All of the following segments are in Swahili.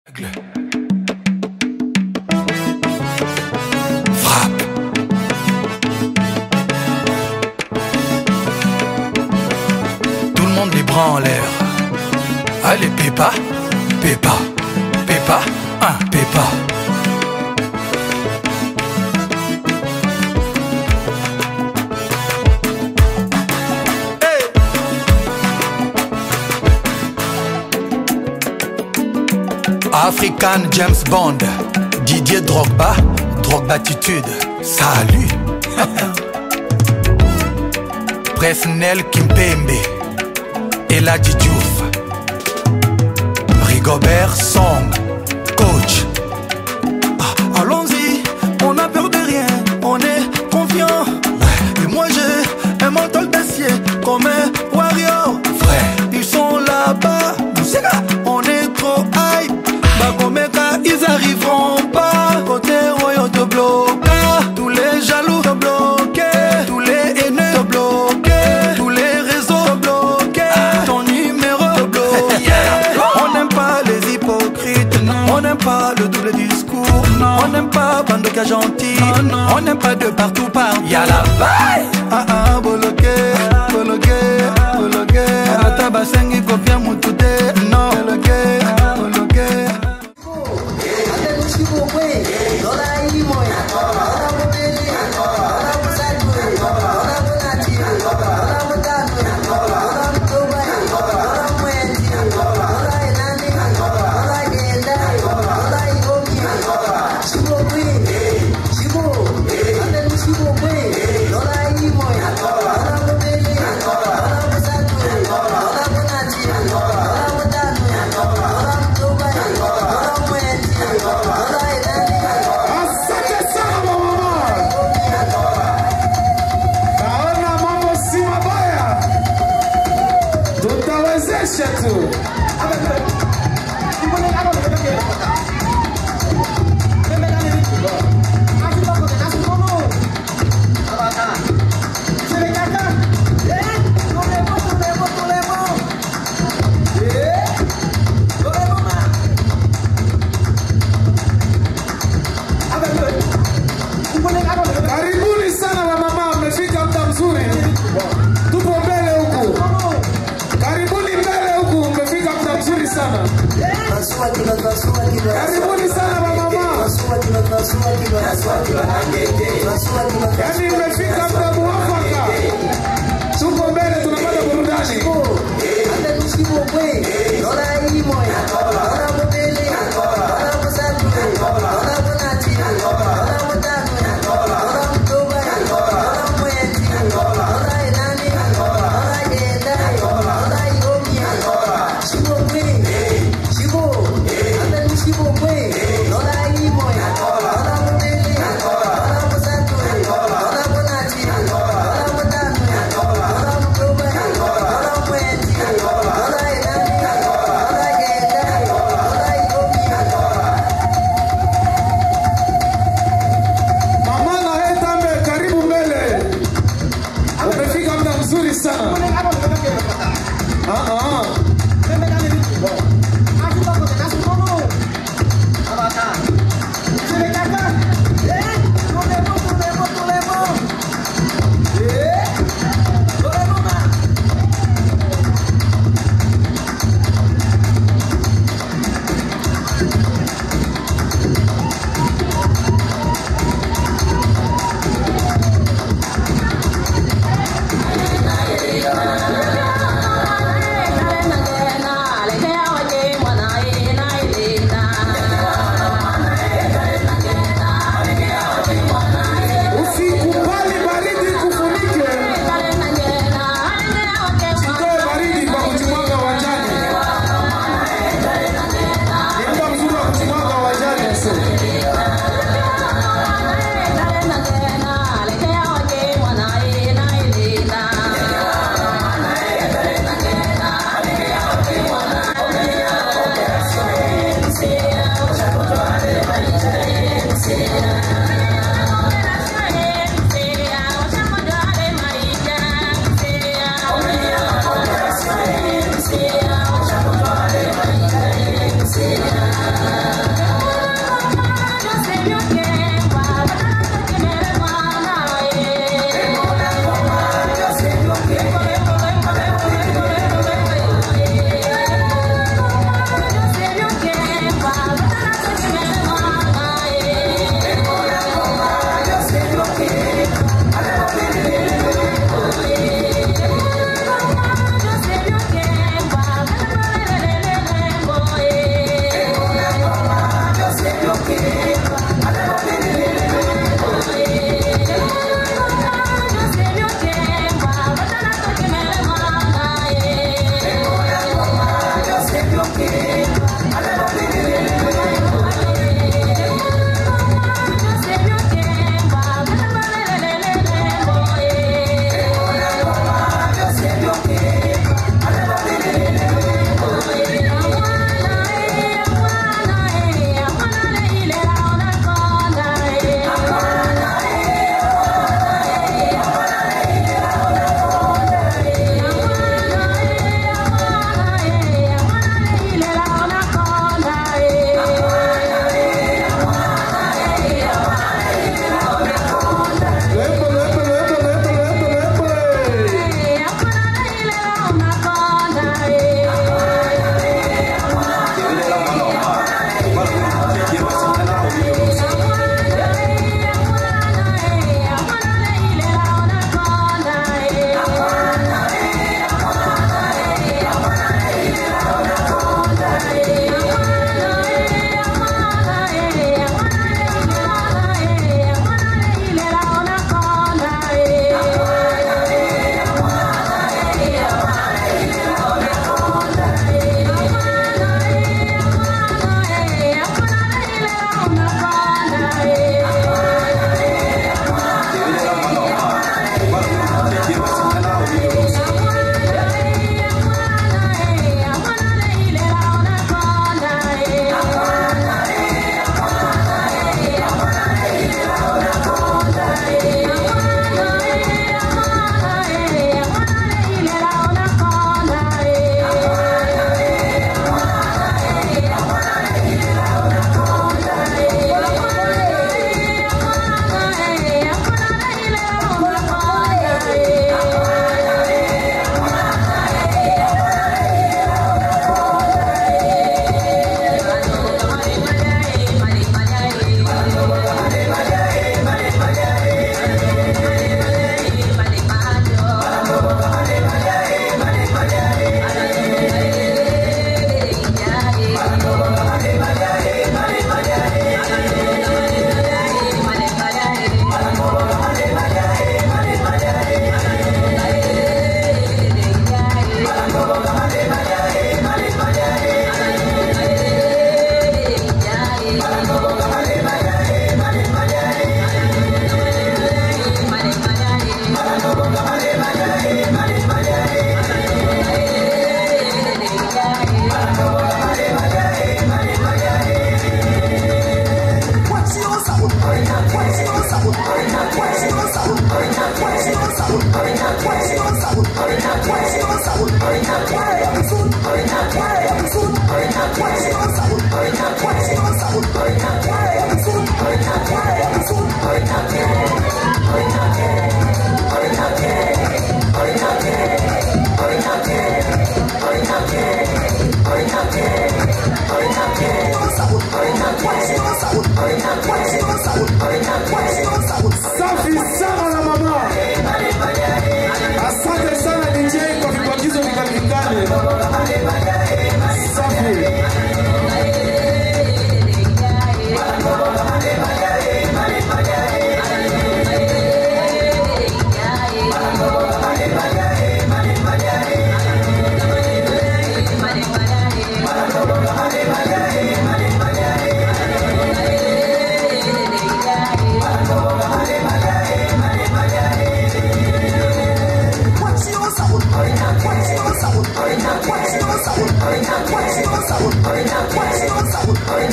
Frappe. Tout le monde les bras en l'air. Allez, Pépa, Pépa, Pépa, un Pépa. African James Bond, Didier Drogba, Drogba attitude, salut. Presnel Kimpembe, Eladji Diouf, Rigobert Song, coach. Ah, Allons-y, on a peur de rien, on est confiant. Et moi j'ai un mental d'acier comme un warrior. Frère, Ils sont là-bas, Moussega, on est trop high. Bagomeka, ils arriveront pas. Côté royaume te bloque, tous les jaloux te bloquent, tous les haineux te bloquent, tous les réseaux te bloquent, ton numéro te bloqué. On n'aime pas les hypocrites, on n'aime pas le double discours, on n'aime pas Bandoka gentil, on n'aime pas de partout partout. y'a la baille. Ah ah, boloke, boloke, boloke Ata basengi kopia mutu te No, boloke, boloke Asante sana mama. Naona mambo si mabaya, tutawezesha tu. Karibuni sana wamama, mmefika muda mzuri, tupo mbele huku. Karibuni mbele huku, mmefika muda mzuri sana. Karibuni sana wamama, yaani mmefika muda muafaka. Tupo mbele, tunapata burudani.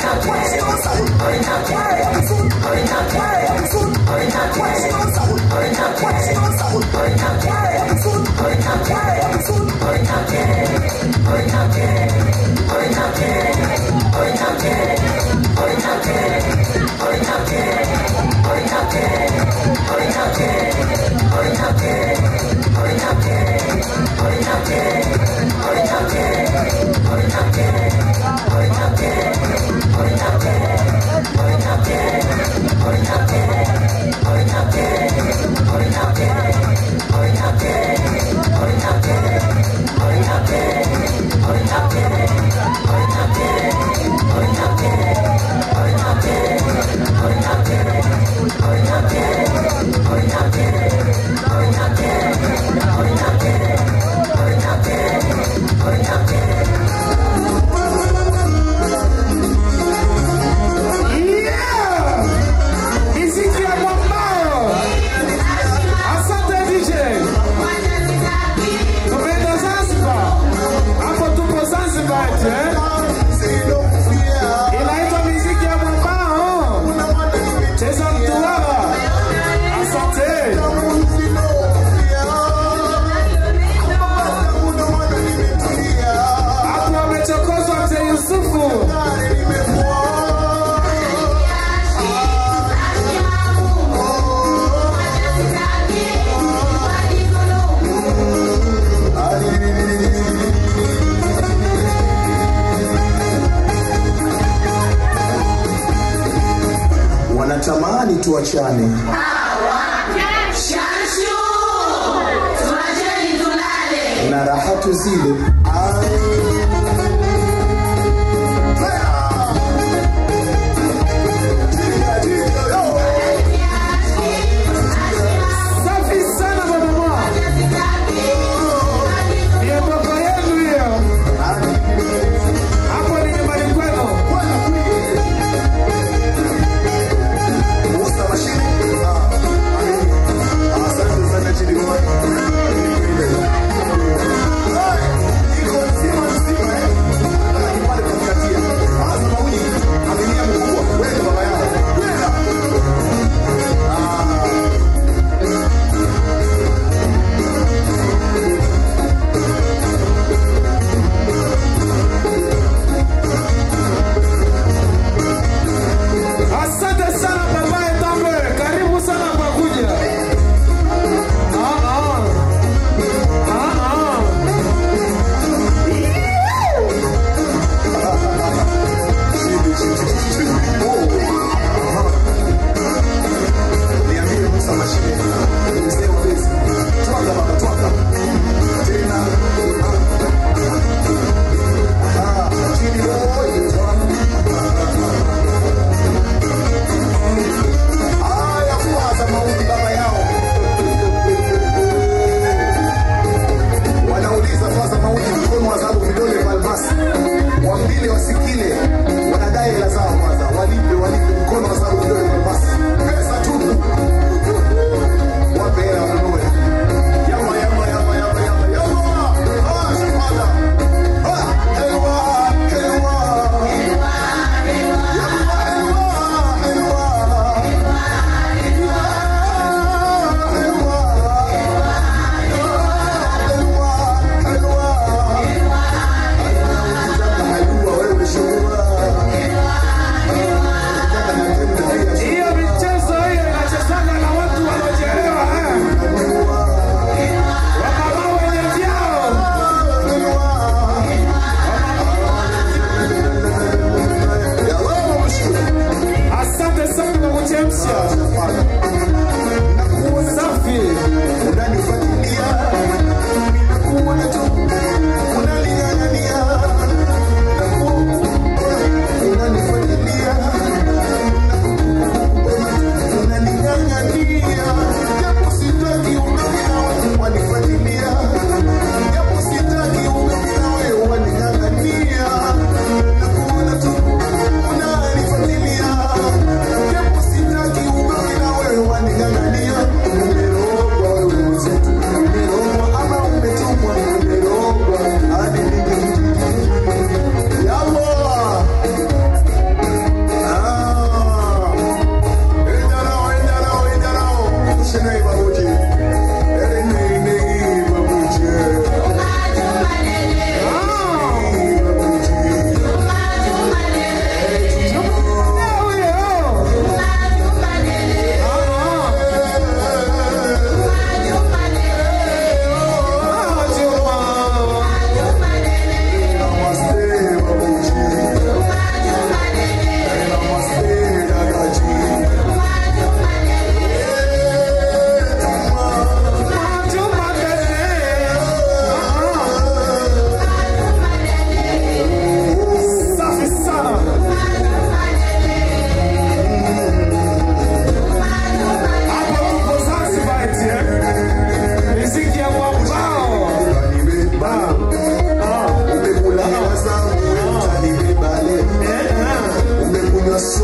Yeah! Miziki ya mwambao. Asante DJ. Tumeenda Zanzibar. Hapo tupo Zanzibar eti, eh? Inaitwa miziki ya mwambao. Cheza mtuwala. Asante. Hapo wamechokozwa mzee Yusufu. wanatamani tuachane na rahatu zile Safi sana mama. Ni baba yenu hiyo. Hapo ni nyumbani kwenu. Asante sana chini kwa. Iko nzima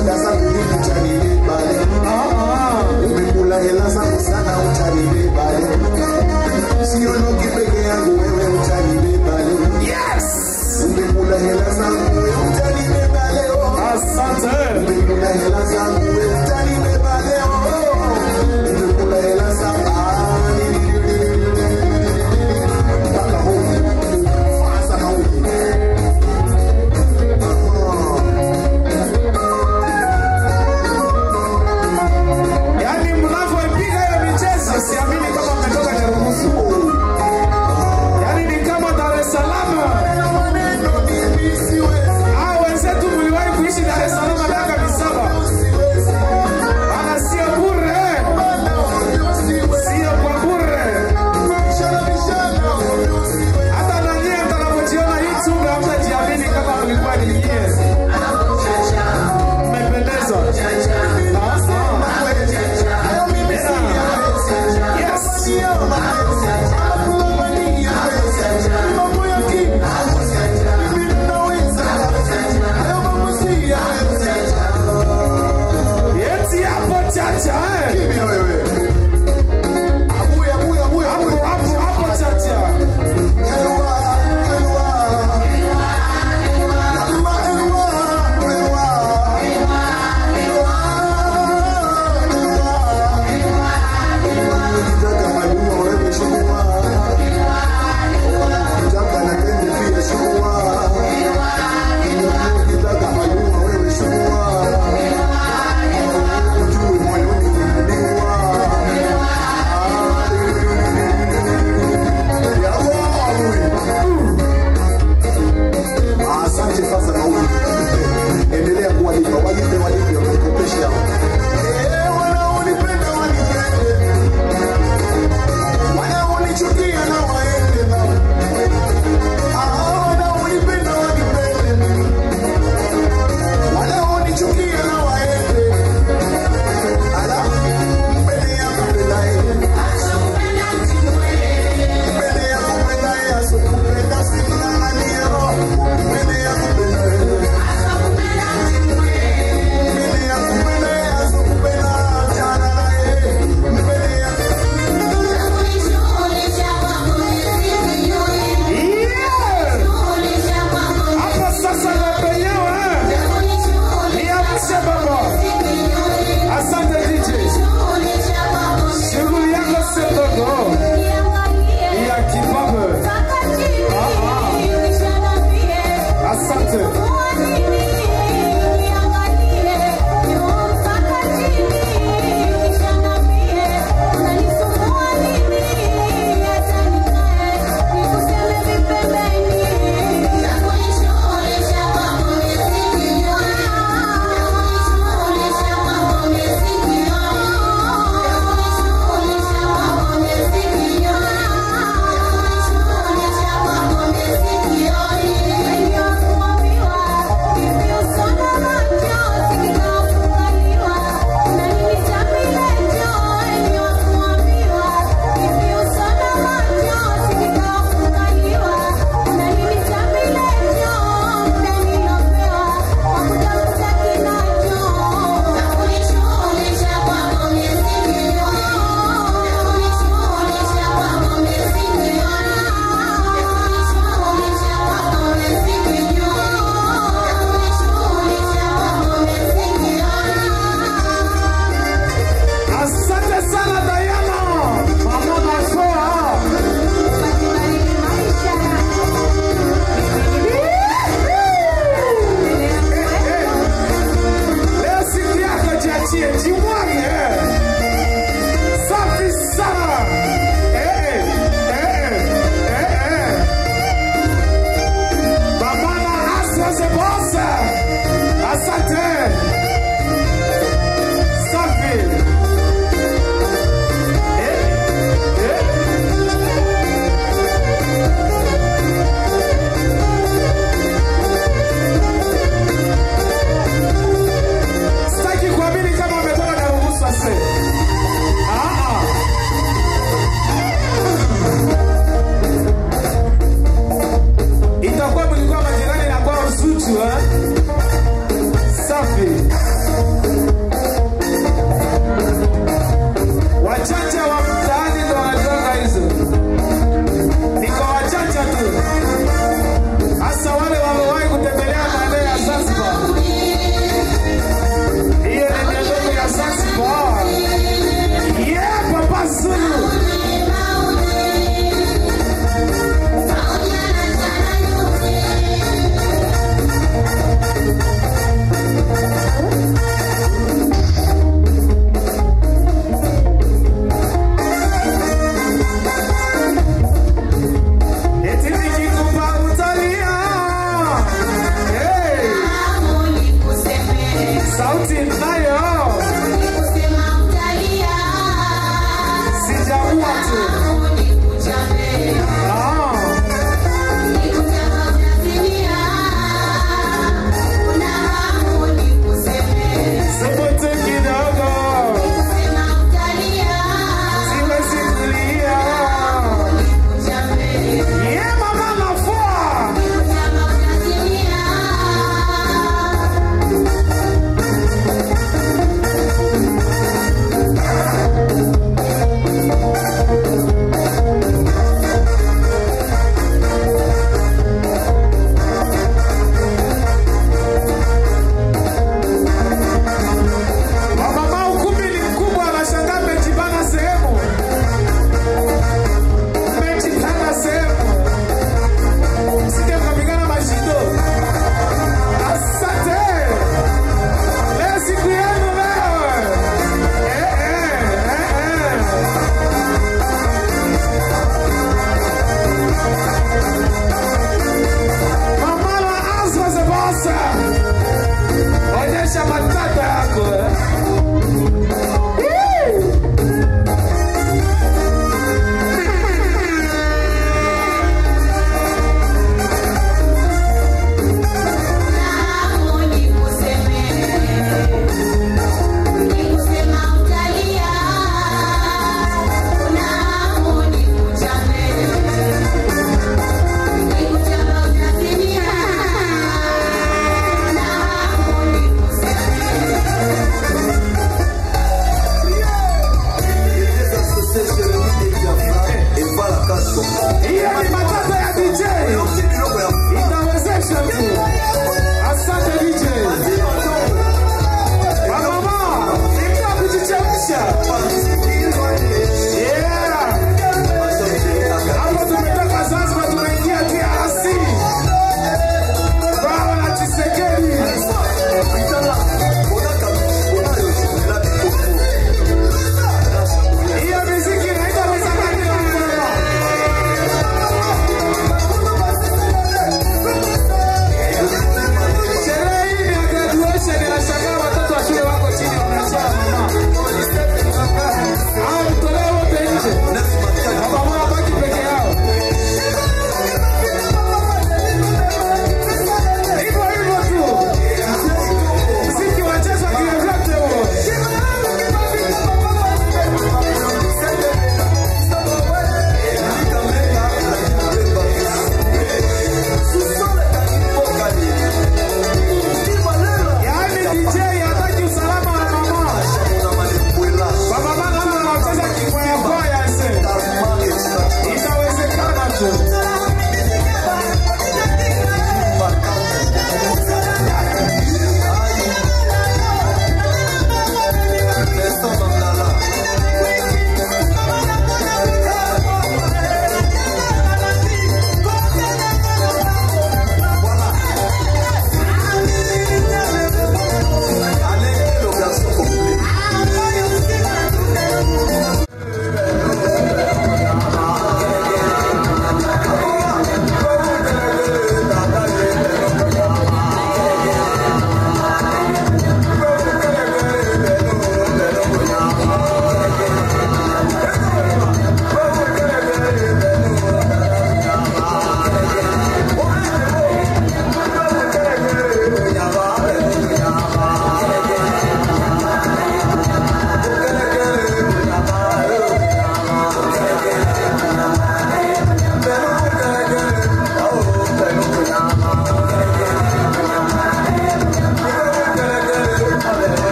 soda zangu nyingi utanibeba leo. Umekula hela zangu sana utanibeba leo. Siondoki peke yangu wewe utanibeba leo. Umekula hela zangu wewe utanibeba leo. Asante. Umekula hela zangu wewe utanibeba leo. Umekula hela zangu ah, ni- ni- ni- ni- ni- ni- mpaka huku. Fasa na huku. Yaani mnavyoipiga hiyo michezo siamini kama mmetoka Nyarugusu. Yaani ni kama Dar es Salaam. Hao wenzetu mliwahi kuishi Dar es Salaam miaka sauti nayo sijaua tu Ah. Sokote kidogo siwezi kulia ye mama nafua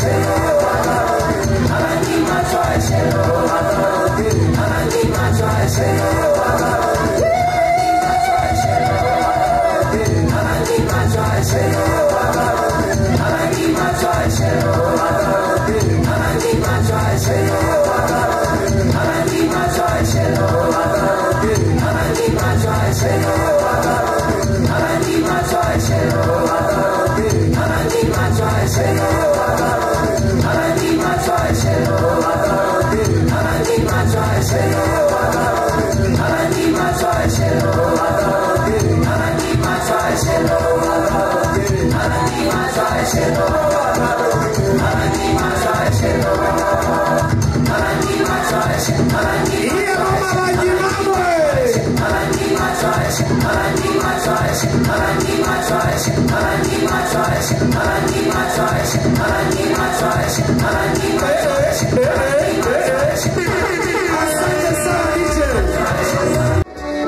Iya mama Raji Mamwe. Asante sana DJ.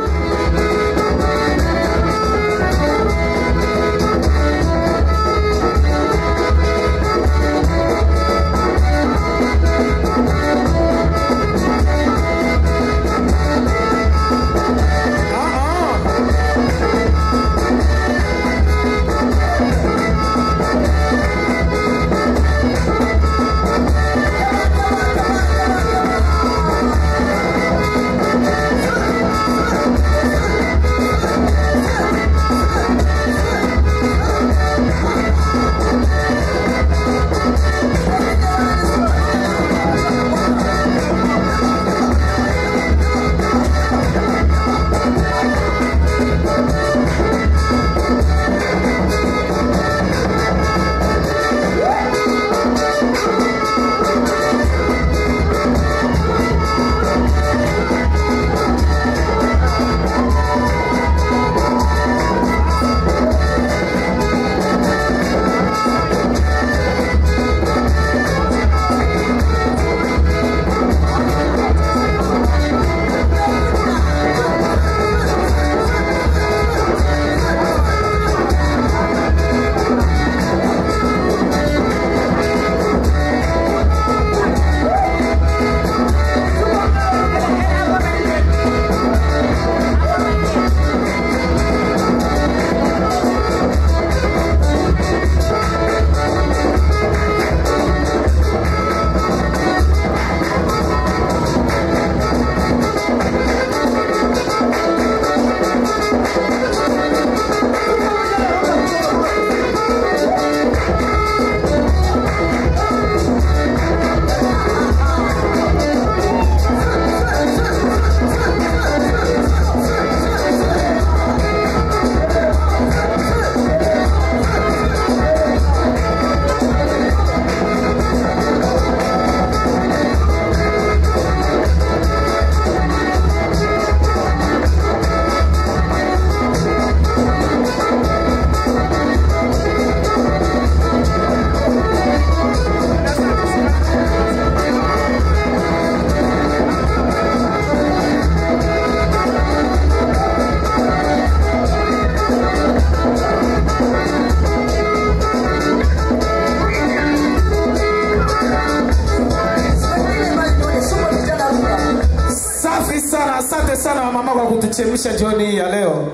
Safi sana, asante sana mama kwa kutuchemsha jioni hii ya leo.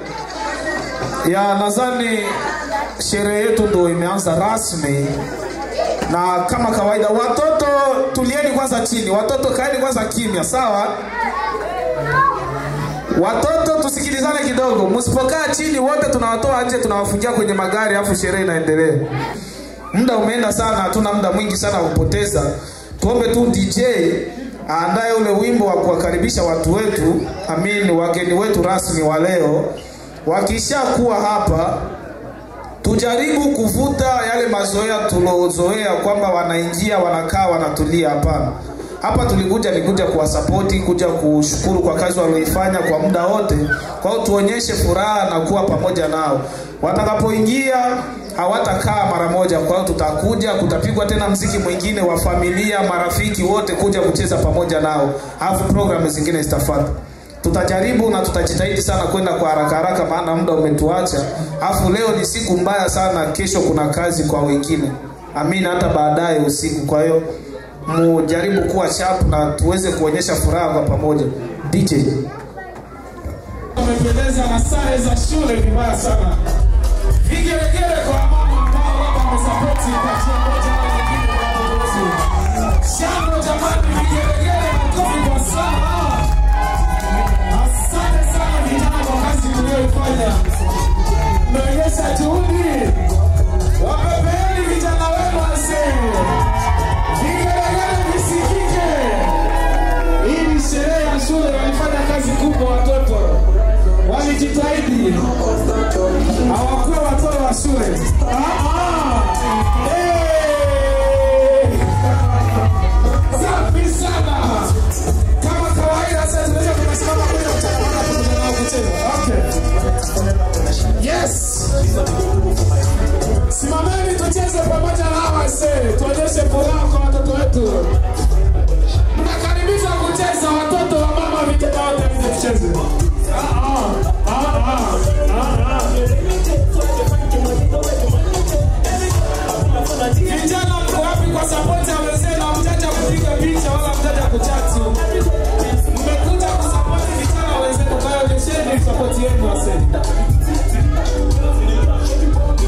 Ya nadhani sherehe yetu ndo imeanza rasmi, na kama kawaida, watoto tulieni kwanza chini, watoto kaeni kwanza kimya, sawa? Watoto tusikilizane kidogo, msipokaa chini wote tunawatoa nje, tunawafungia kwenye magari, afu sherehe inaendelea. Muda umeenda sana, hatuna muda mwingi sana wa kupoteza. Tuombe tu DJ aandae ule wimbo wa kuwakaribisha watu wetu, amin, wageni wetu rasmi wa leo. Wakishakuwa hapa, tujaribu kuvuta yale mazoea tuliozoea kwamba wanaingia wanakaa wanatulia. Hapana, hapa tulikuja ni kuja kuwasapoti, kuja kushukuru kwa kazi walioifanya kwa muda wote. Kwa hiyo tuonyeshe furaha na kuwa pamoja nao. Watakapoingia hawatakaa mara moja, kwa hiyo tutakuja, kutapigwa tena mziki mwingine wa familia, marafiki wote kuja kucheza pamoja nao, alafu programu zingine zitafuata tutajaribu na tutajitahidi sana kwenda kwa haraka haraka, maana muda umetuacha. Afu leo ni siku mbaya sana, kesho kuna kazi kwa wengine. amina hata baadaye usiku kwa hiyo mujaribu kuwa sharp na tuweze kuonyesha furaha kwa pamoja dj wamependeza na sare za shule vibaya sana. Vigelegele kwa mama ambao labda wamesapoti kwa njia moja au nyingine kwa watoto wetu. Shangwe jamani, vigelegele makofi kwa sana. Asante sana vijana kwa kazi mlioifanya, mmeonyesha juhudi. Wapepeeni vijana wenu wazee, vigelegele visikike. Hii ni sherehe ya shule, walifanya kazi kubwa watoto, walijitahidi, hawakuwa watoto wa shule. Ah, ah. Eh. Safi sana. Kama kawaida, sasa tunaweza tukasimama kwenye mchana na kuendelea na kucheza. Okay. Yes. Simameni tucheze pamoja na hawa wasee, tuonyeshe furaha kwa watoto wetu. Mnakaribishwa kucheza watoto wa mama vijana wote mje tucheze. Ah, ah, ah, ah, ah. Vijana mko wapi kwa support ya wazee na mjaja kupiga picha wala mjaja kuchati? Mmekuja kusupport vijana wenzenu, kwa hiyo onyesheni support yenu wazee.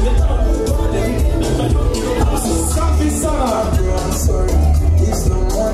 Safi sana.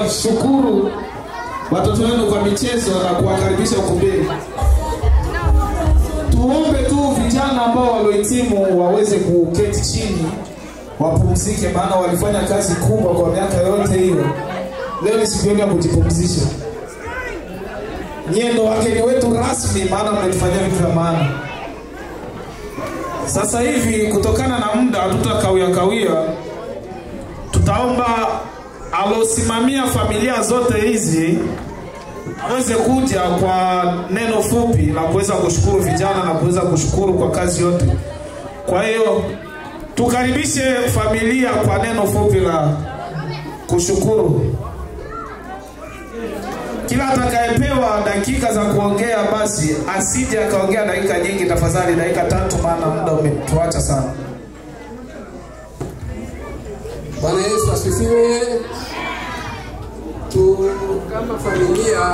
kuwashukuru watoto wenu kwa michezo na kuwakaribisha ukumbini. Tuombe tu vijana ambao waliohitimu waweze kuketi chini wapumzike, maana walifanya kazi kubwa kwa miaka yote hiyo. Leo ni siku yenu ya kujipumzisha. Nyie ndo wageni wetu rasmi, maana mmetufanyia vitu vya maana. Sasa hivi kutokana na muda hatutakawia kawia, tutaomba alosimamia familia zote hizi aweze kuja kwa neno fupi la kuweza kushukuru vijana na kuweza kushukuru kwa kazi yote. Kwa hiyo tukaribishe familia kwa neno fupi la kushukuru. Kila atakayepewa dakika za kuongea basi asije akaongea dakika nyingi, tafadhali dakika tatu, maana muda umetuacha sana. Bwana Yesu asifiwe. Tu kama familia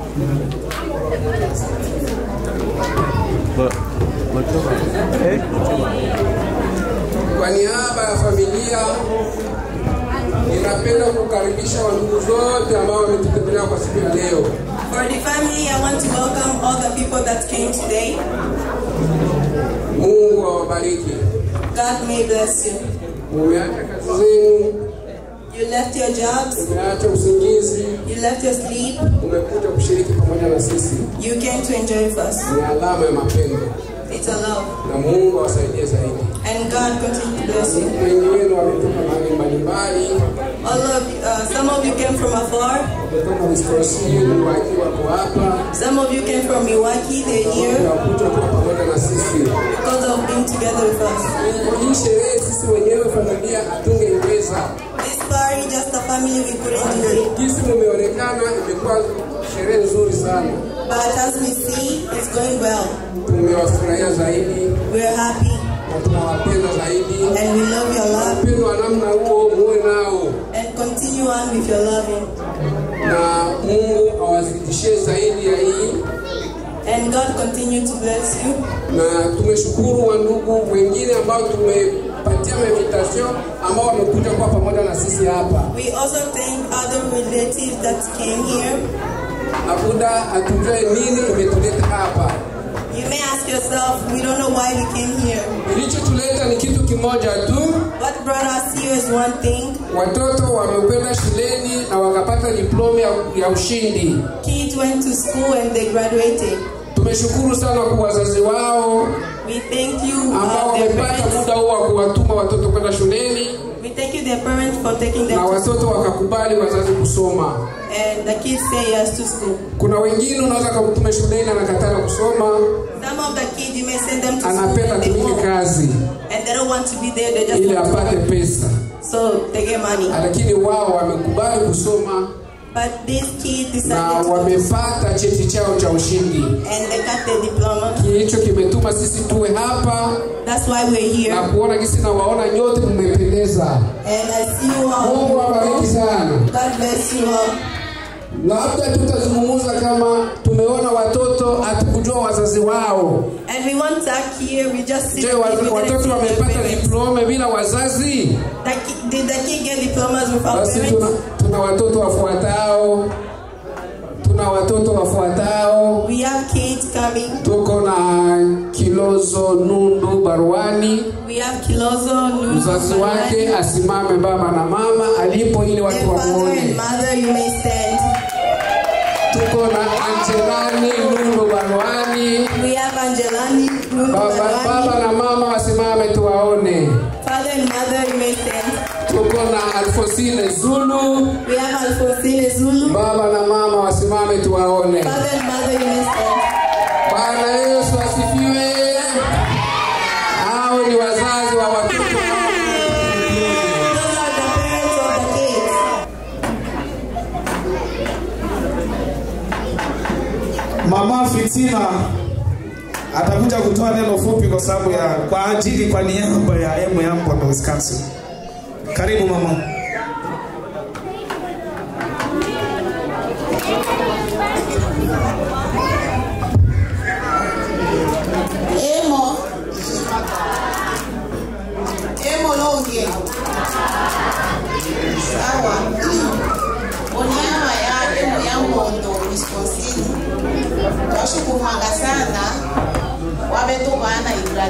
kwa niaba ya familia ninapenda kukaribisha wandugu zote ambao wametutembelea kwa siku ya leo. For the family, I want to welcome all the people that came today. Mungu awabariki. God may bless you. Umeacha kazi zenu, You left your jobs, umeacha usingizi, you left your sleep, umekuja kushiriki pamoja na sisi. you came to enjoy with us. Ni alama ya mapendo, It's a love. na Mungu awasaidie zaidi. And God continue to bless you. Wengi wenu wametoka mahali mbalimbali, All of you, uh, some of you came from afar, wametoka Wisconsin, Milwaukee, wako hapa some of you came from Milwaukee, they're here wakuja kuwa pamoja na sisi. because of being together with us. Hii sherehe sisi wenyewe familia hatungeiweza. This party, just a family, we couldn't do it. Jinsi mumeonekana, imekuwa sherehe nzuri sana, But as we see, it's going well. tumewafurahia zaidi We're happy na tunawapenda zaidi. and we love your love Upendo wa namna huo muwe nao, and continue on with your loving. na Mungu awazidishie zaidi ya hii And God continue to bless you. na tumeshukuru wandugu wengine ambao tumepatia invitation ambao wamekuja kuwa pamoja na sisi hapa. We also thank other relatives that came here. Abuda hatujue nini imetuleta hapa. You may ask yourself, we don't know why we came here. Kilichotuleta ni kitu kimoja tu, What brought us here is one thing. watoto wamekwenda shuleni na wakapata diploma ya, ya ushindi. Kids went to school and they graduated. Tumeshukuru sana kwa wazazi wao We thank you, ambao uh, their wamepata parents. muda huo wa kuwatuma watoto kwenda shuleni We thank you, their parents, for taking them na to watoto school. wakakubali wazazi kusoma. And the kids say yes to school. Kuna wengine unaweza kumtuma shuleni anakataa kusoma, Some of the kids, you may send them to school anapenda and they tumike won't. kazi And they don't want to be there, they just ili want to apate work. pesa, So they get money. lakini wao wamekubali kusoma But these kids na decided to wamepata cheti chao cha ushindi. and they got their diploma. Kilicho kimetuma sisi tuwe hapa That's why we're here. na kuona gisi na waona nyote mmependeza. And I see you Mungu awabariki all. sana. God bless you all. Labda tutazungumza kama tumeona watoto hatukujua wazazi wao. And we won't talk here. We just sit Je, here. wa- We didn't watoto see their wamepata parents. diploma bila wazazi? The ki- Did the kid get diplomas without Basi tuna, parents? tuna watoto wafuatao, tuna watoto wafuatao. We have kids coming. Tuko na Kilozo Nundu Barwani, We have Kilozo, Nunu, mzazi wake asimame baba na mama alipo ili Their watu father and wamuone. mother, you may stand. Tuko na Angelani Nundu Barwani, We have Angelani, Nunu, baba, baba Barwani. na mama wasimame tuwaone. Father and mother, you may stand. Tuko na Alfosine Zulu, We have Alfonsine Zulu. baba na mama wasimame tuwaone. Father and mother, you may stand. Bwana Yesu asifiwe. Hao ni wazazi wa watoto hawa. Those are the parents of the kids. Mama Fitina atakuja kutoa neno fupi kwa sababu ya kwa ajili kwa niaba ya emu ya Mpondo Wisconsin. Karibu mama. emo emo longe sawa onyama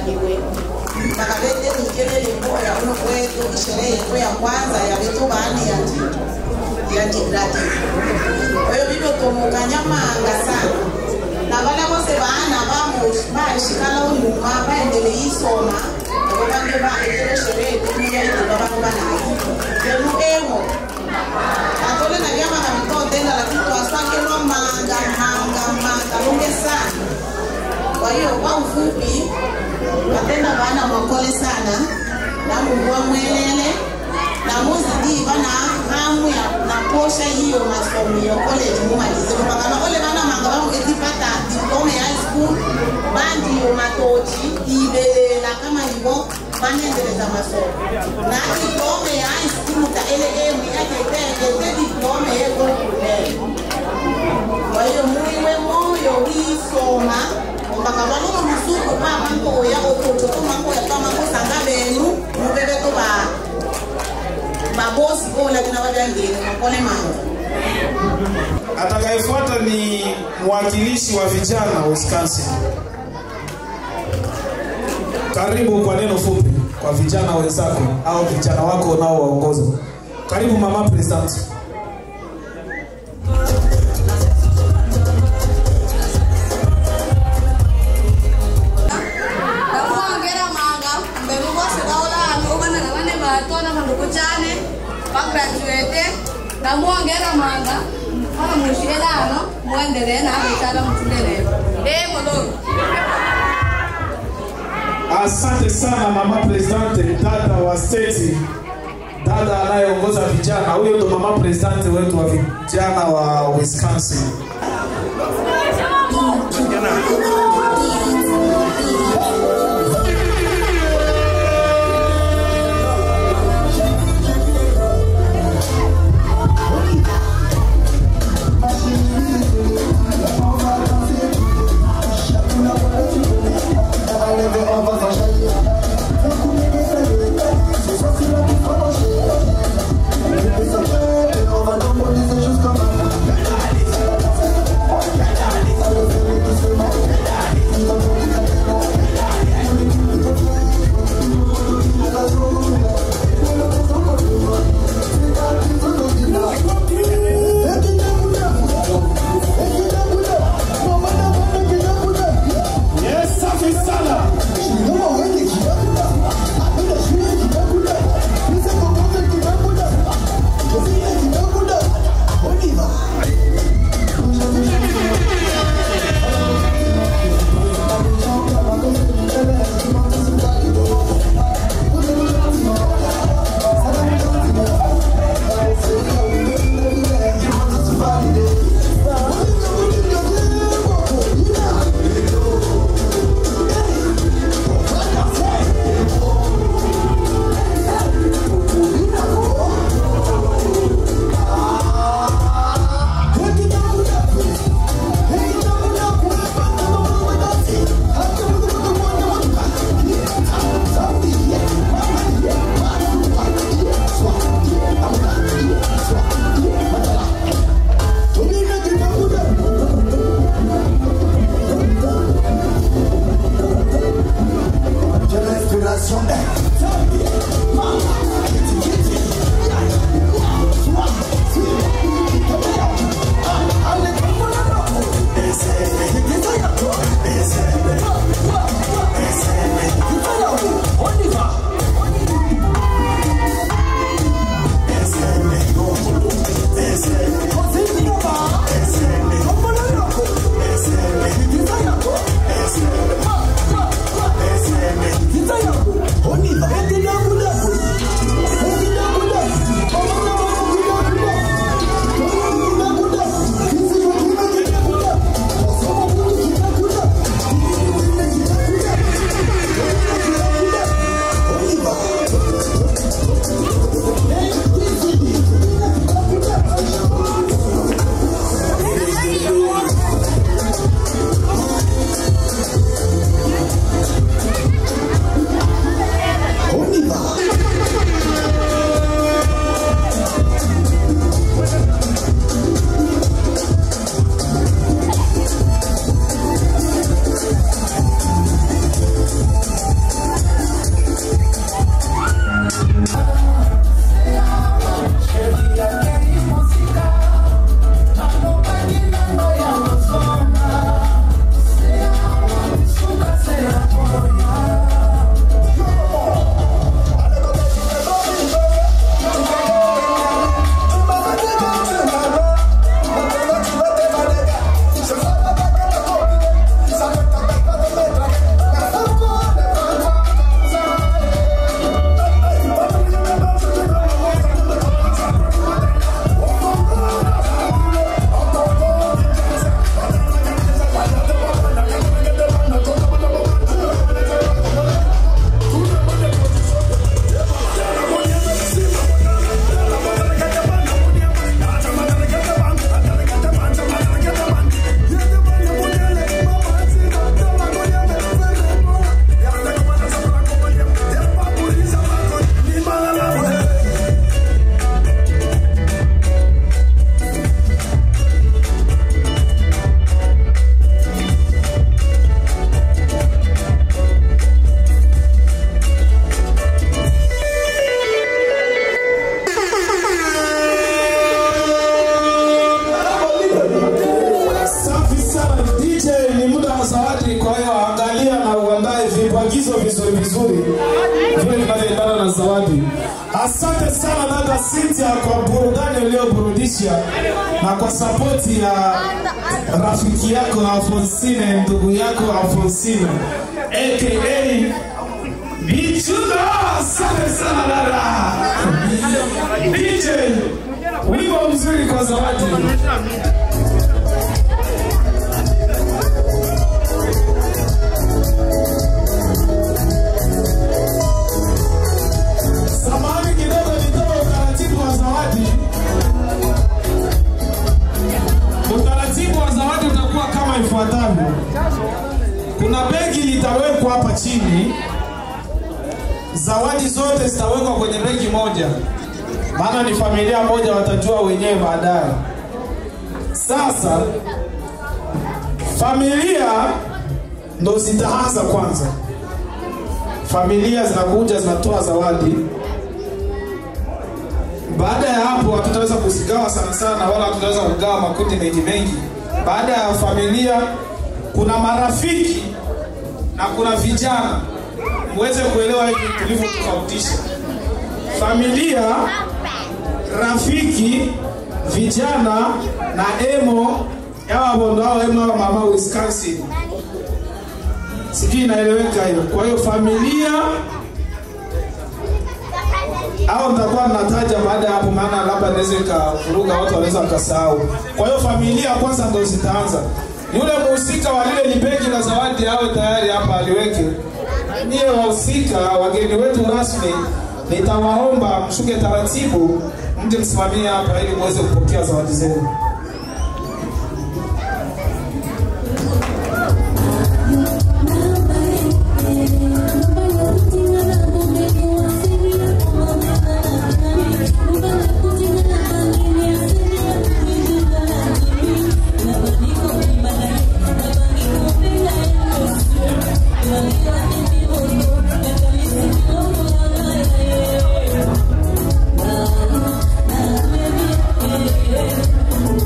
baliwe bakalete mikelele boya uno kwetu isherehe yetu ya kwanza ya vitu bani ya ya jigrati oyo bibyo tomukanyamanga sana na bale bose baana bashikala unyuma baendele isoma abo bange baekele sherehe tumuyaitiba bantu banayi lemu emo atole na vyama mitotenda lakini twasakelwa manga manga manga lunge sana kwa hiyo kwa ufupi watenda bana mwakole sana na mungu wamwelele na muzidi bana hamu ya na posha hiyo masomo ya college mumalize mpaka na ole bana manga bamu etipata diploma ya high school bandi yo matochi ibelela kama hivyo banendeleza masomo na diploma ya high school ta ele emu yake ete diploma yeko kulele kwa hiyo muiwe moyo wisoma mpaka balolo musuku pa mango ya ototo to mango ya pa mango sanga benu mubebe to ba babosi ko lakini wajangeni makole mango Atakayefuata ni mwakilishi wa vijana wa Wisconsin. Karibu kwa neno fupi kwa vijana wenzako au vijana wako unaowaongoza. Karibu mama president. ndamuwongera manga mbemu bose baulami ubana na bane batona kanduku cyane bagraduate ndamuwongera manga mpaka mushirano muendelee nawe cyane mutulelewe ee mulungu Asante sana mama presidente, dada wa state, dada anayeongoza vijana. Huyo ndo mama presidente wetu wa vijana wa Wisconsin. Yes, safi sana. Oniva vizuri vizuri vile vinavyoendana na zawadi. Asante sana dada Cynthia kwa burudani ulioburudisha na kwa sapoti ya rafiki yako Alfonsine, ndugu yako Alfonsine aka Bichudo. Asante sana dada DJ, wimbo mzuri kwa zawadi. Samahani kidogo, nitoe utaratibu wa zawadi. Utaratibu wa zawadi utakuwa kama ifuatavyo. Kuna begi litawekwa hapa chini, zawadi zote zitawekwa kwenye begi moja, maana ni familia moja, watajua wenyewe baadaye. Sasa familia ndo zitaanza kwanza familia zinakuja zinatoa zawadi. Baada ya hapo hatutaweza kuzigawa sana sana, wala hatutaweza kugawa makundi mengi mengi. Baada ya familia, kuna marafiki na kuna vijana, muweze kuelewa hivi tulivyotofautisha familia, rafiki, vijana na emo yawa bondo ao emo awa mama Wisconsin sijui inaeleweka hiyo. Kwa hiyo familia au nitakuwa nataja baada ya hapo, maana labda naweza ikavuruga watu, wanaweza wakasahau. Kwa hiyo familia kwanza ndo zitaanza. Yule mhusika wa lile libegi la zawadi awe tayari hapa aliweke. Niye wahusika, wageni wetu rasmi, nitawaomba mshuke taratibu, mje msimamie hapa ili muweze kupokea zawadi zenu. Thank you.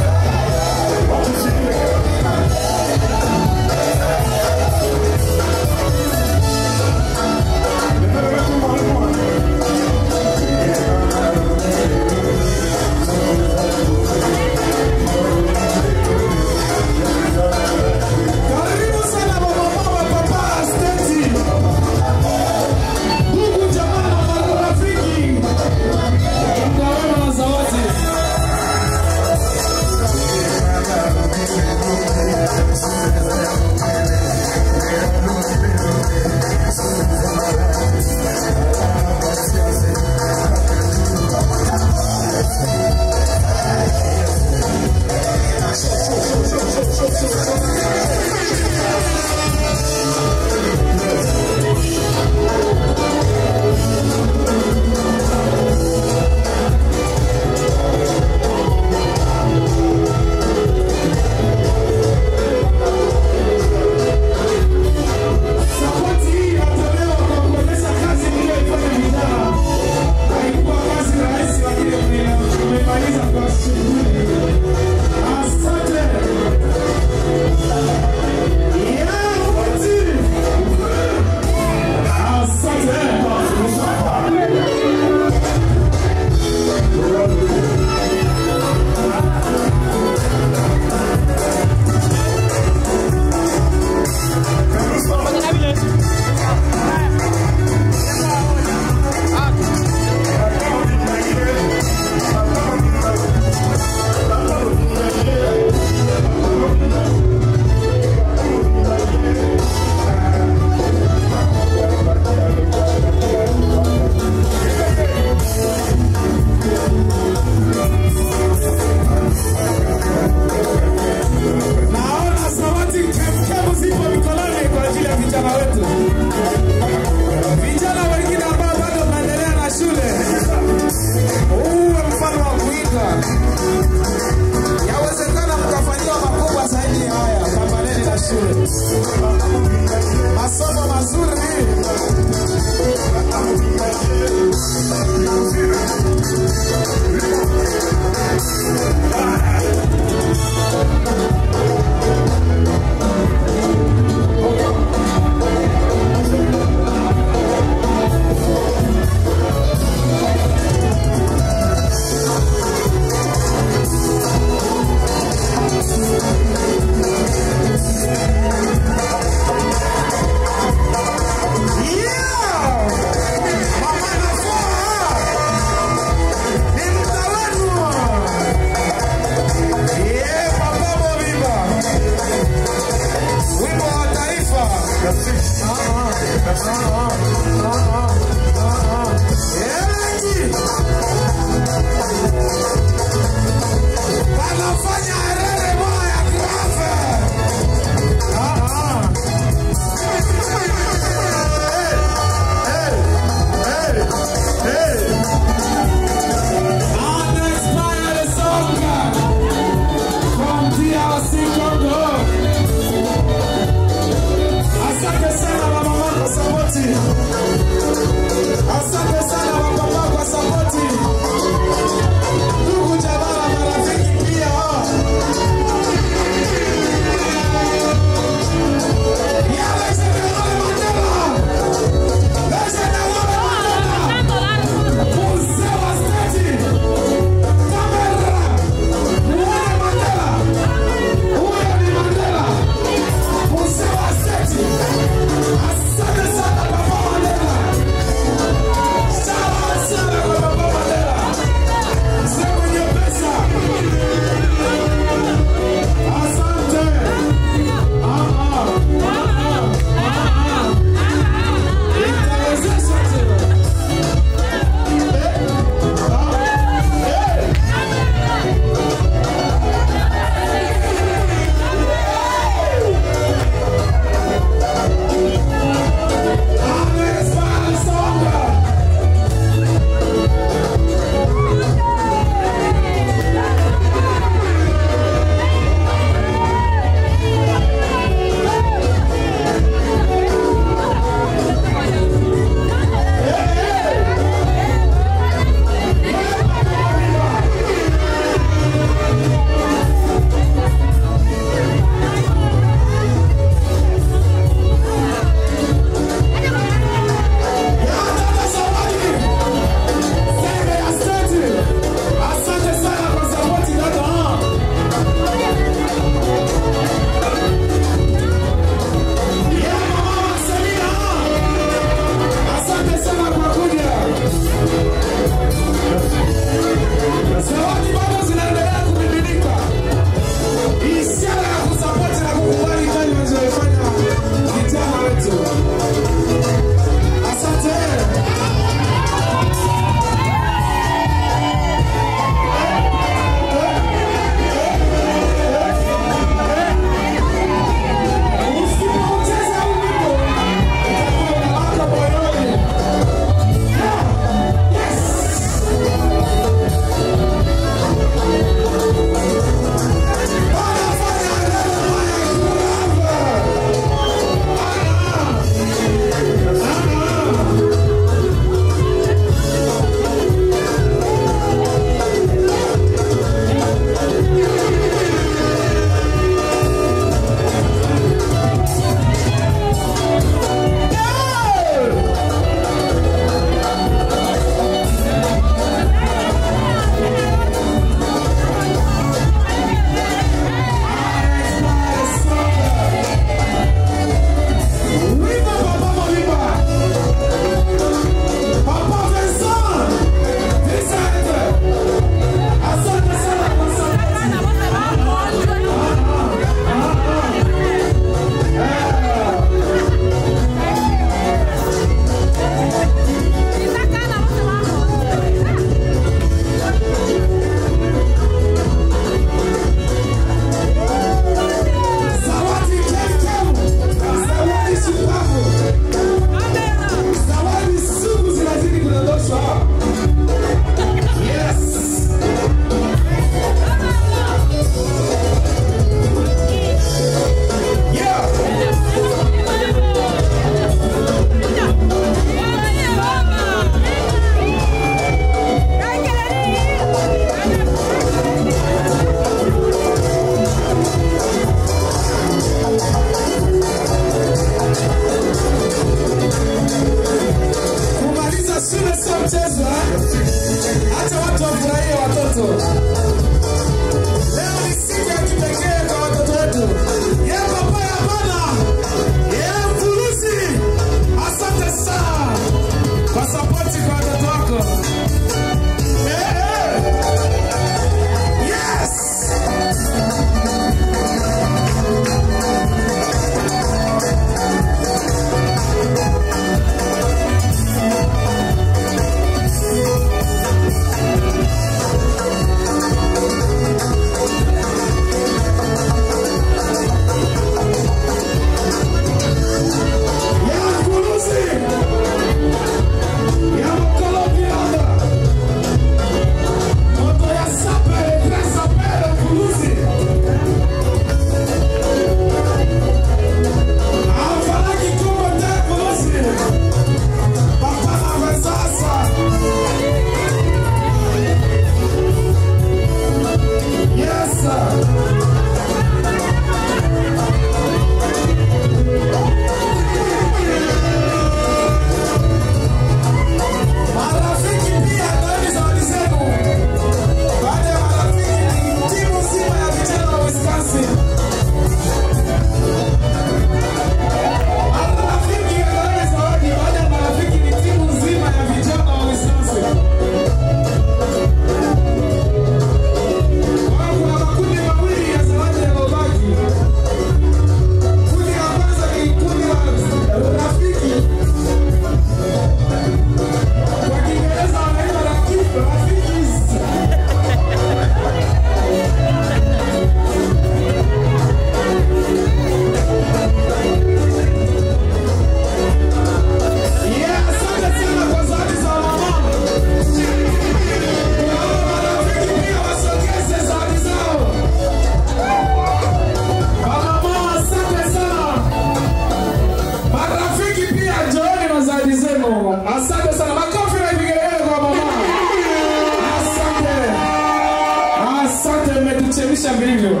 kuchemsha vilivyo.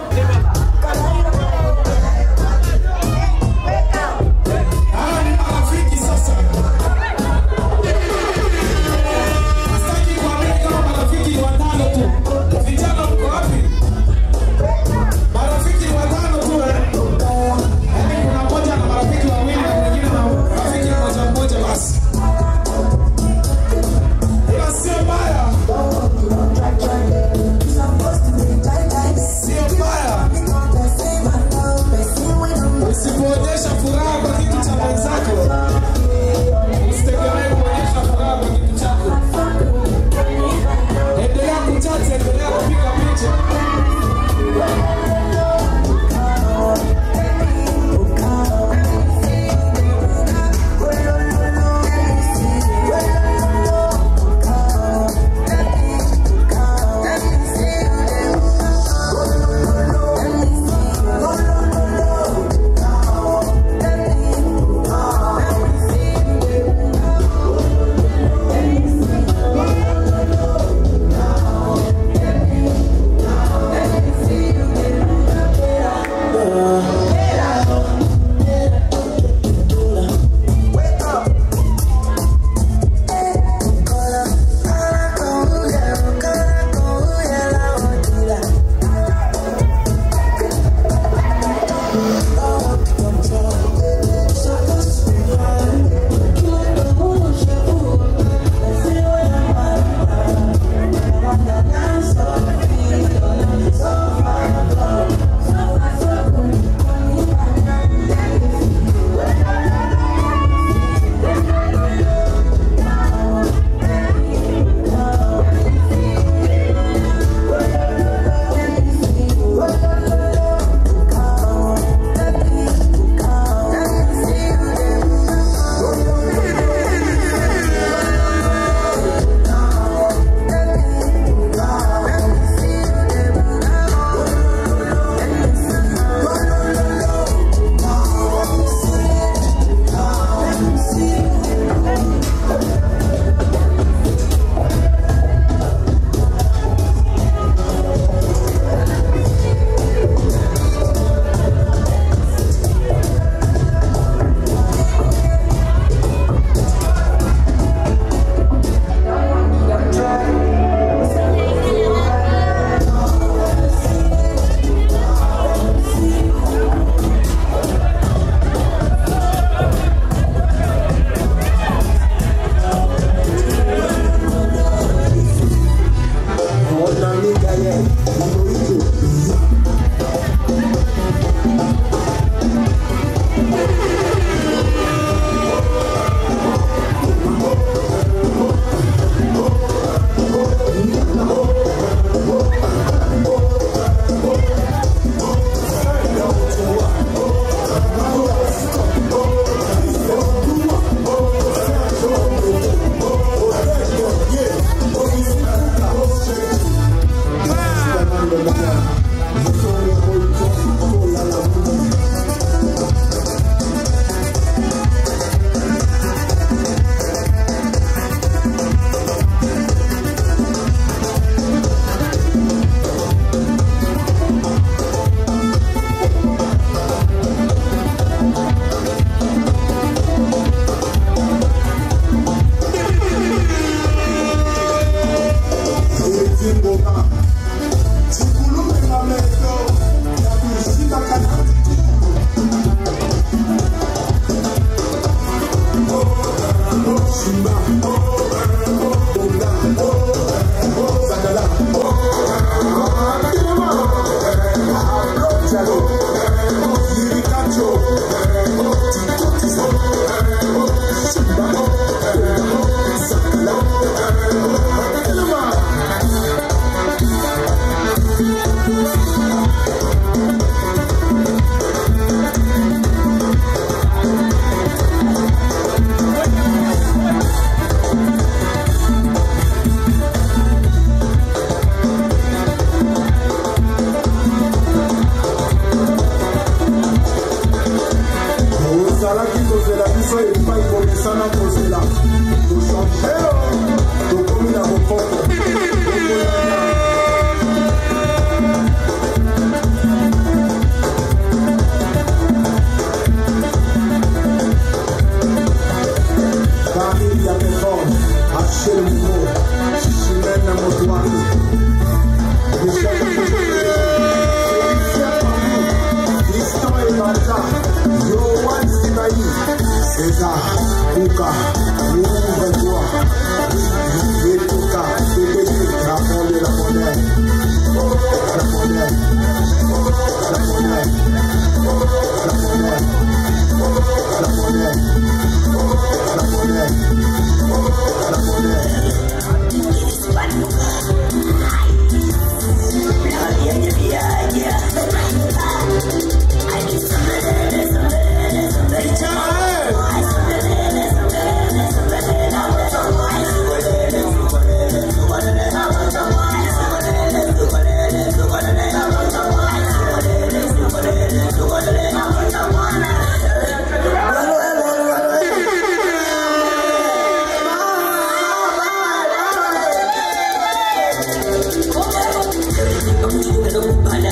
Hawa ni marafiki sasa. Sitaki kuamini kama marafiki ni watano tu. Vijana mko wapi? Marafiki ni watano tu eh? Yaani kuna mmoja na marafiki wawili na mwingine na rafiki mmoja mmoja basi. Ila sio mbaya. Sio mbaya.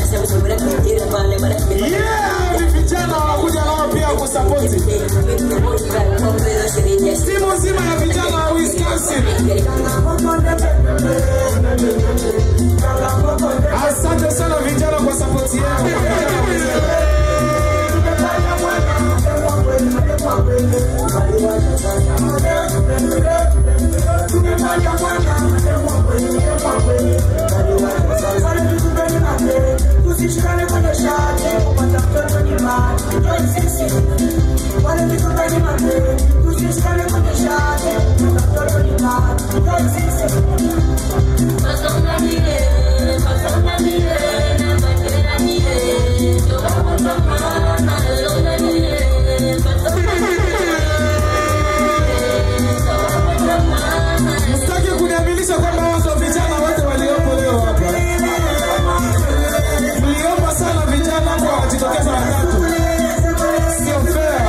Yeah, ni vijana wanakuja nao pia kusapoti timu nzima ya vijana wa Wisconsin. Asante sana vijana kwa sapoti yenu. Vijana wenzenu. Tusishikane kwenye shati kupata mtoto ni mali wale vitu gani mapema tusishikane kwenye shati kupata mtoto ni mali Msitaki kuniaminisha kwamba watu wa vijana wote waliopo leo hapa. Mliomba sana vijana kwa wajitokeza watatu. Sio fair.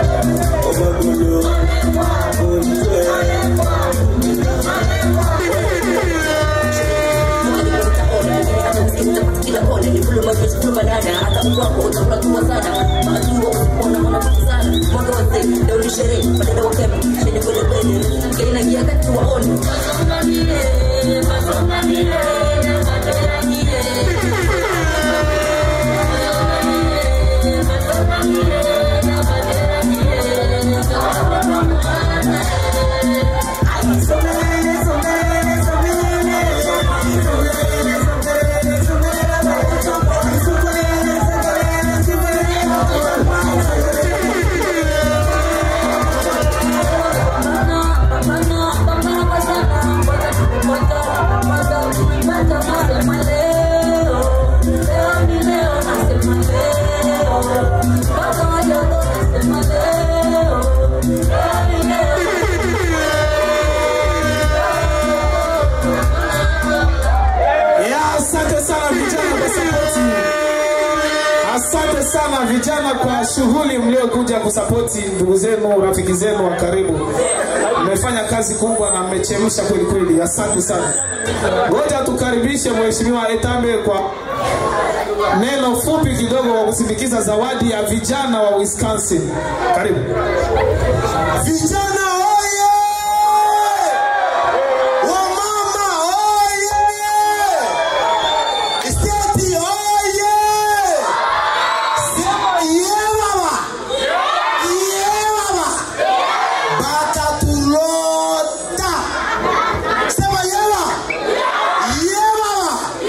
Ya, asante sana vijana kwa sapoti. Asante sana vijana kwa shughuli mliokuja kusapoti ndugu zenu, rafiki zenu wa karibu. Mmefanya kazi kubwa na mmechemsha kweli kweli. Asante sana. Ngoja tukaribishe Mheshimiwa Etambe kwa neno fupi kidogo kwa kusindikiza zawadi ya vijana wa Wisconsin. Karibu. Vijana oye! Wamama oye! Steti oye! Sema ye baba! Ye baba! Batatulota! Sema ye baba! Ye baba!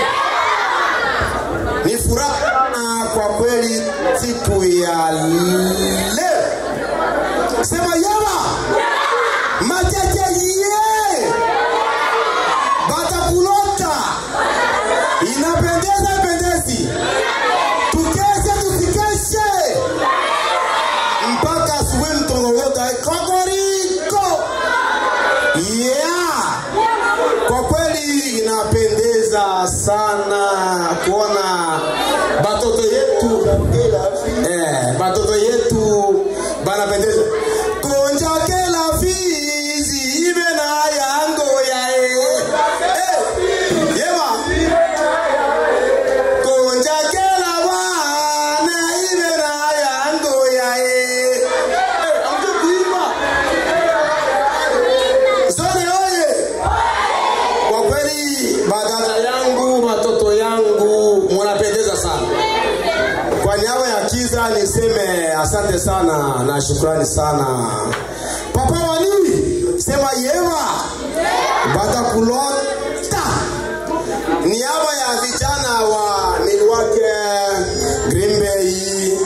Ni furaha kwa kweli siku ya leo. Sema yeba. Matete ye. Batakulota. Inapendeza pendezi. Tukeshe tusikeshe. Mpaka asubuhi mtongolota kokoriko. Yeah. Kwa kweli inapendeza sana kuona batoto yetu eh, batoto yetu banapendeza konja kela fizi ibe na yango ya e eh, yeba konja kela bana ibe na yango ya e eh, amje kuimba zone oye kwa kweli badala yangu watoto yangu mnapendeza sana kwa niaba ya kiza niseme asante sana na shukrani sana papa wani sema yewa batakulota niaba ya vijana wa Milwaukee Green Bay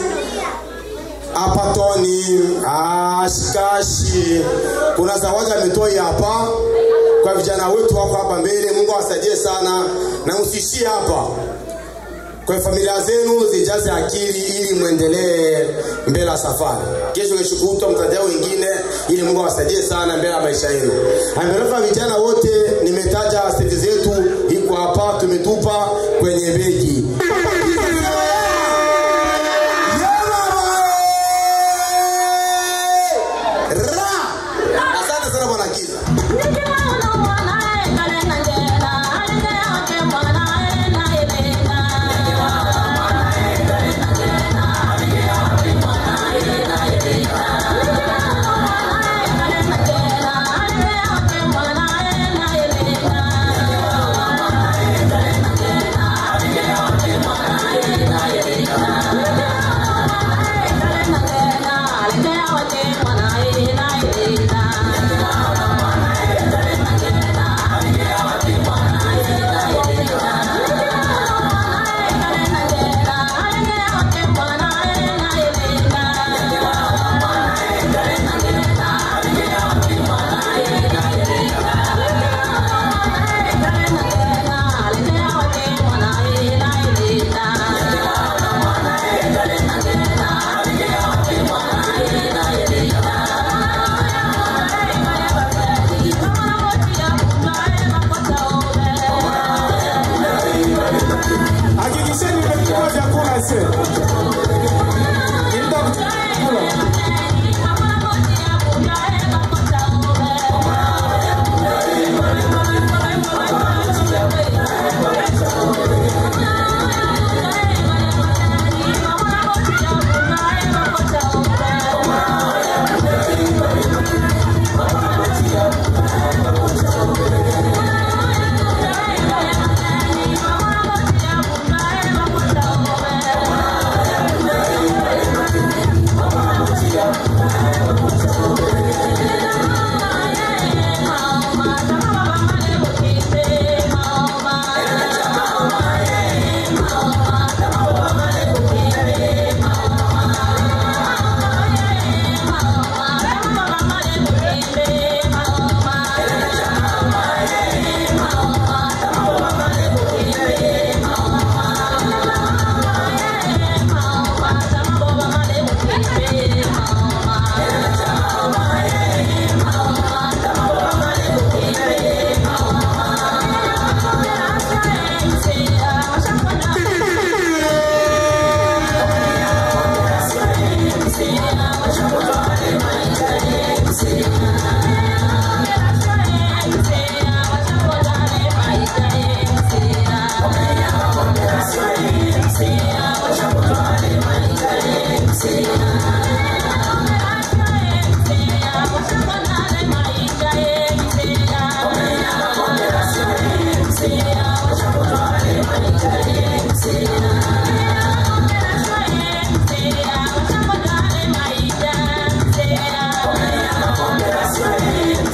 apatoni ashikashi kuna zawadi ametoi hapa kwa vijana wetu wako hapa mbele mungu awasaidie sana na msishie hapa kwa familia zenu zijaze akili ili mwendelee mbele ya safari kesho kesho kutwa mtajao wengine ili mungu awasaidie sana mbele ya maisha yenu amerefa vijana wote nimetaja seti zetu iko hapa tumetupa kwenye begi Ra! Asante sana bwana Kiza. Yeah.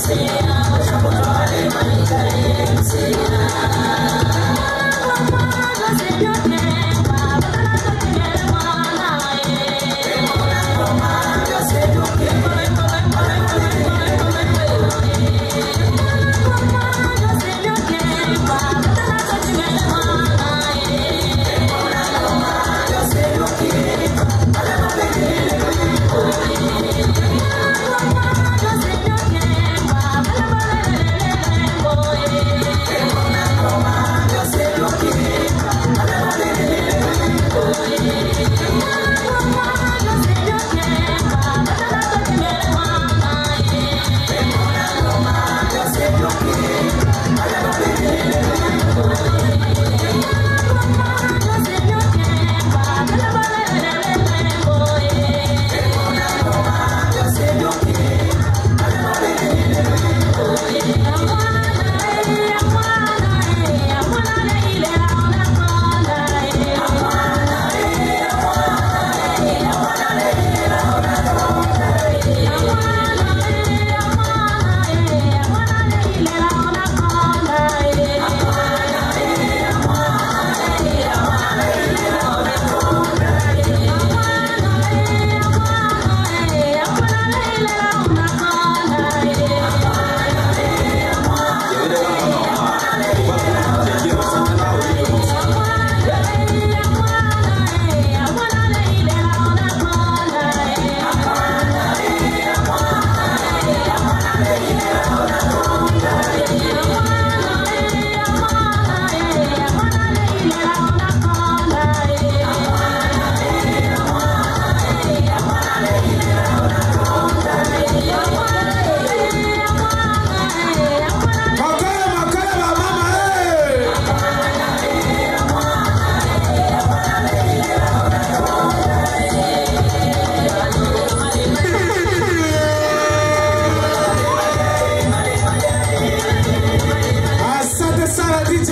Asante sana DJ.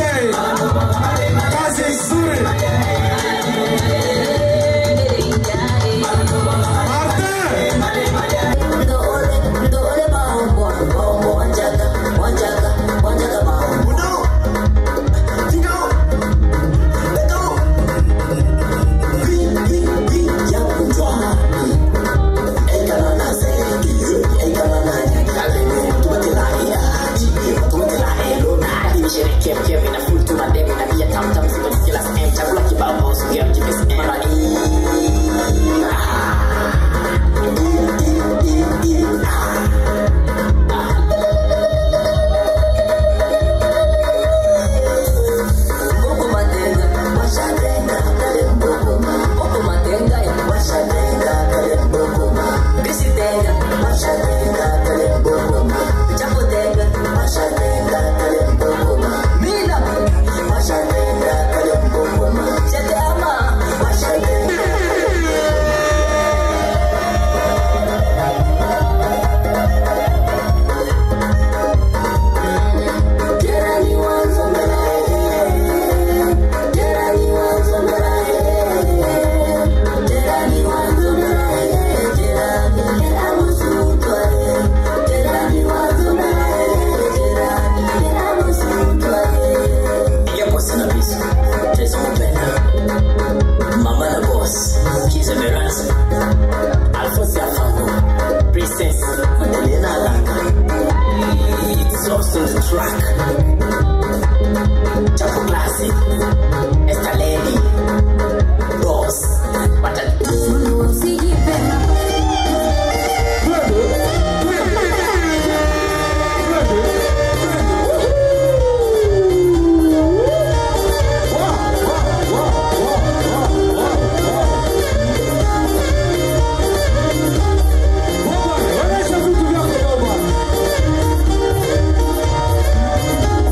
Kazi nzuri. Mama na boss, Kiza Veras, Alphonse Afango, Princess, Adelina Alanga. It's also on the track. Chapo Classic, Esta Lady, Boss, Onyesha vitu vyako baba.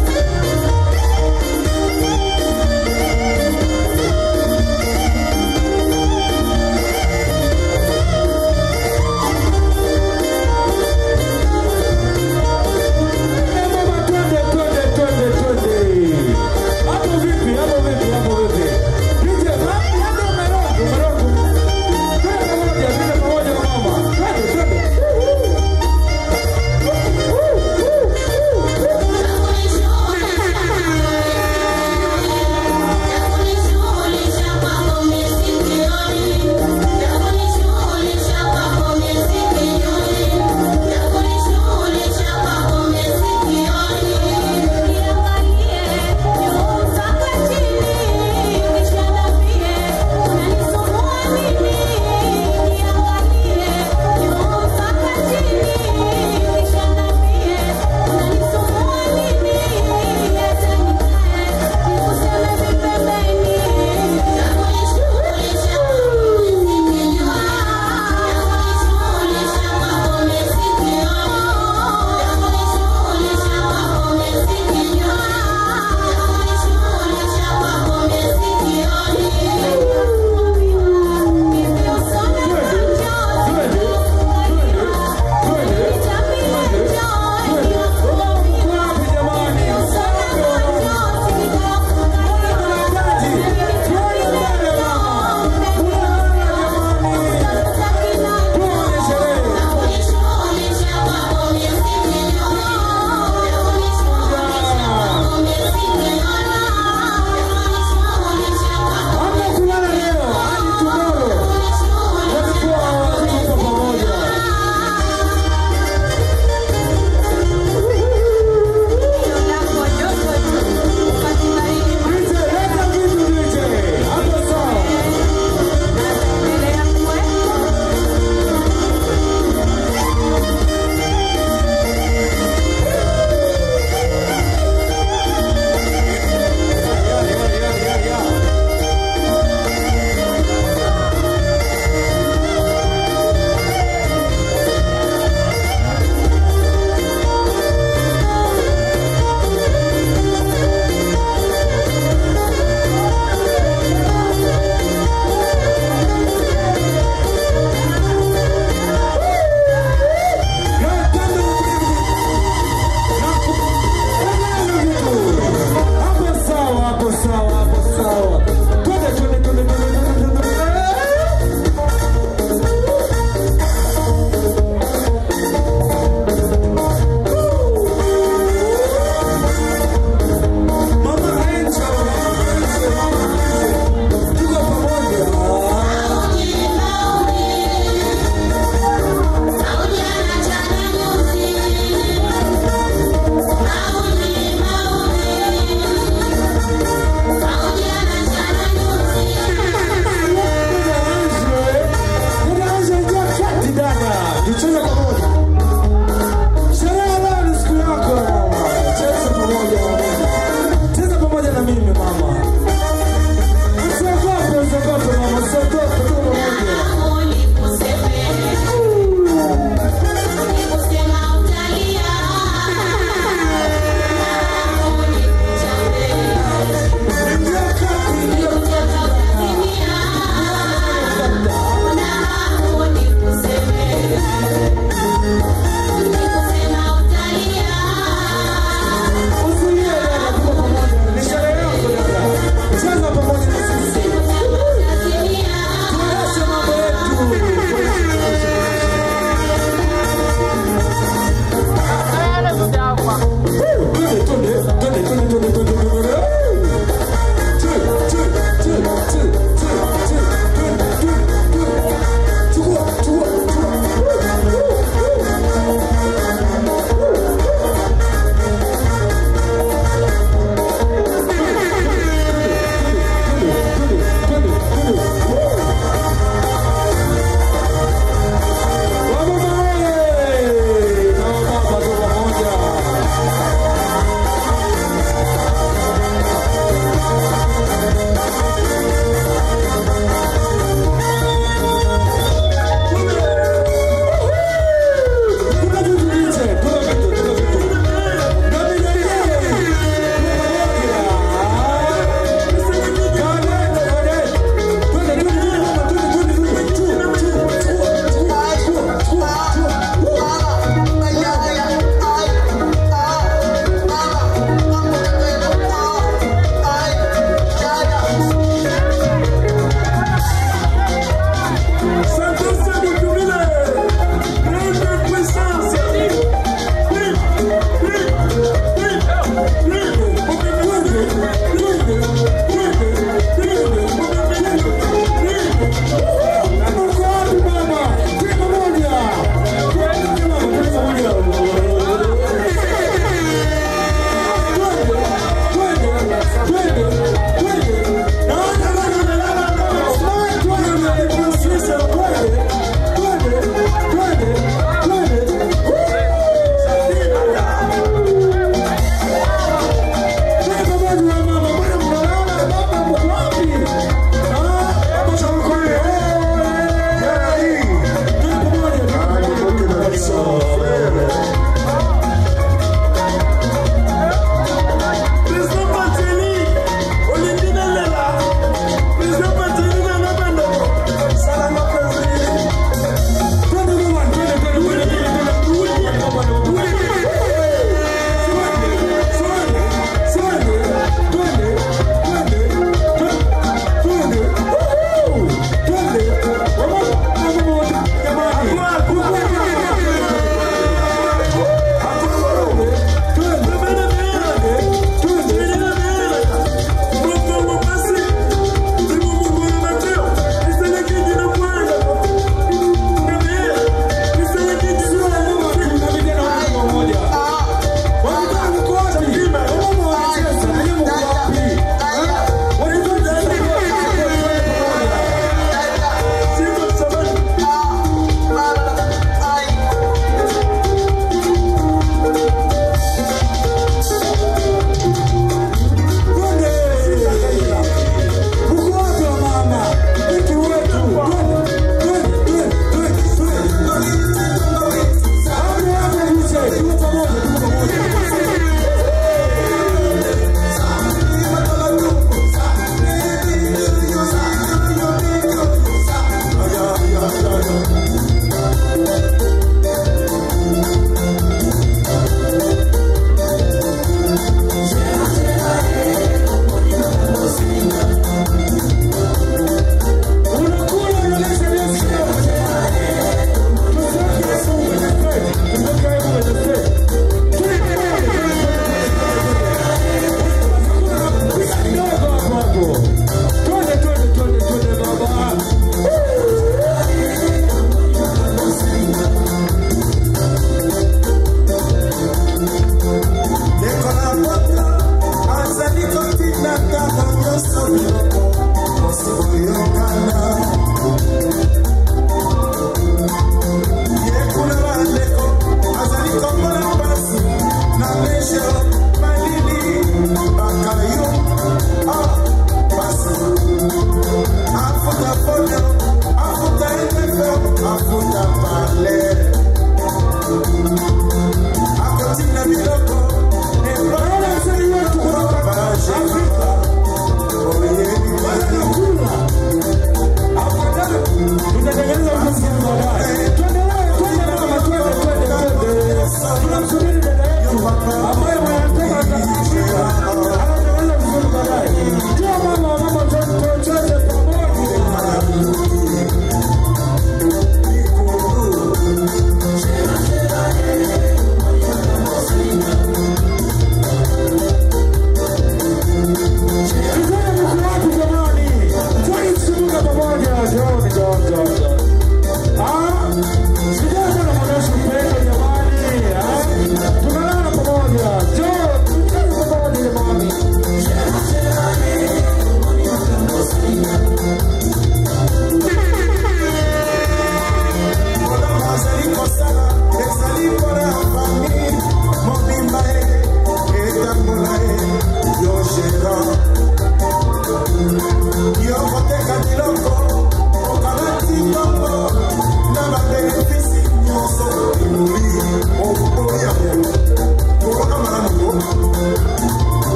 pamoja. Sherehe leo ni siku yako mama. Cheza pamoja mama. Cheza pamoja na mimi mama. Usiogope, usiogope mama, usiogope tu pamoja.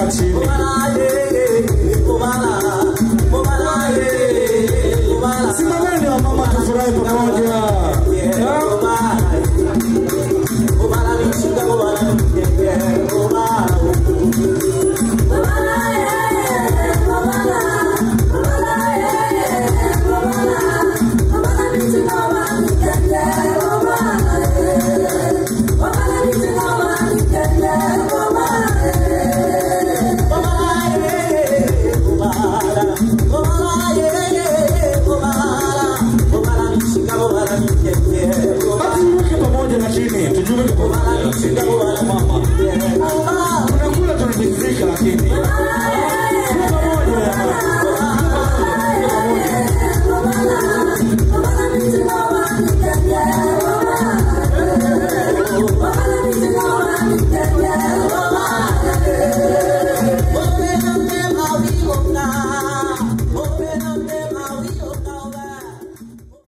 chini